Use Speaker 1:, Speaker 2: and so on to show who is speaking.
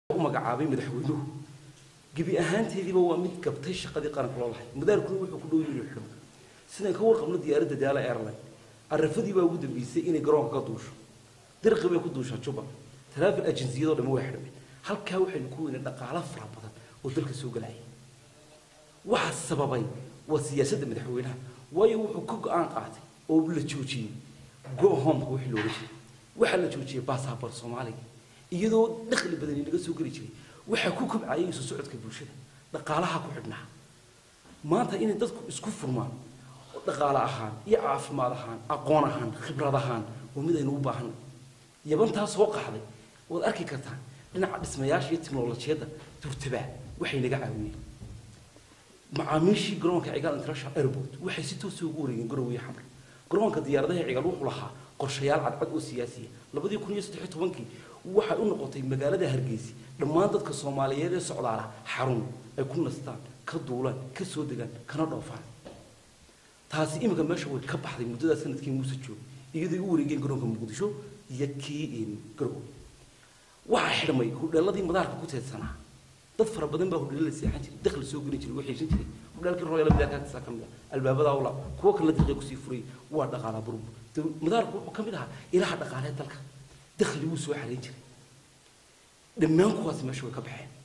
Speaker 1: u magacaabay madaxweynuhu gebi ahaanteediiba waa mid gabtay shaqadii qaranka loo lahay madaarkuna wuxuu ku dhow yihi xun sidaan ka warqabno diyaaradda daala airline arafadii baa ugu dambeysay inay garoonka ka duusho dirqi bay ku duushaa juba taraafil ajinsiyadoo dhamma waa xidhmeen halkaa waxaynu ku weynay dhaqaalo fara badan oo dalka soo galaya waxaa sababay waa siyaasadda madaxweynaha waayo wuxuu ka go-aan qaatay oo la joojiyey go homeka wixii looga jiray waxaa la joojiyey basaabor soomaaliga iyadoo dakhli badani naga soo geli jiray waxaa ku kobcayay isu socodka bulshada dhaqaalaha ku xidhnaa maanta inay dadku isku furmaan oo dhaqaale ahaan iyo caafimaad ahaan aqoon ahaan khibrad ahaan waa mid aynu u baahanay yabantaa soo qaxday waad arki kartaan dhinaca dhismayaasha iyo tiknolojiyadda durtabaa waxay naga caawiyeen macaamiishii garoonka cigaal international airport waxay si toosa ugu wareegeen garowe iyo xamar garoonka diyaaradaha cigaal wuxuu lahaa qorshayaal cadcad oo siyaasiya labadii kun iyo saddex iyo tobankii waxay u noqotay magaalada hargeysa dhammaan dadka soomaaliyeed ee socdaala xarun ay ku nastaan ka duulaan ka soo degaan kana dhoofaan taasi iminka meesha way ka baxday muddadaa sanadkii muuse joog iyadoo u wareegeen garoonka muqdisho iyo kii garowe waxaa xidhmay hudheeladii madaarka ku teedsanaa dad fara badan baa hudheela la seexan jiray dakhli soo geli jiray waxay heshan jiray hudheelkii royal madaarkaagtisaa ka mid ah albaabadaa ula kuwo kale daqiiqa kusii furay waa dhaqaalaa burbu madaarku wuxuu ka mid ahaa ilaha dhaqaalee dalka dakhli wuu soo xarayn jiray dhammaan kuwaasi meesha way ka baxeen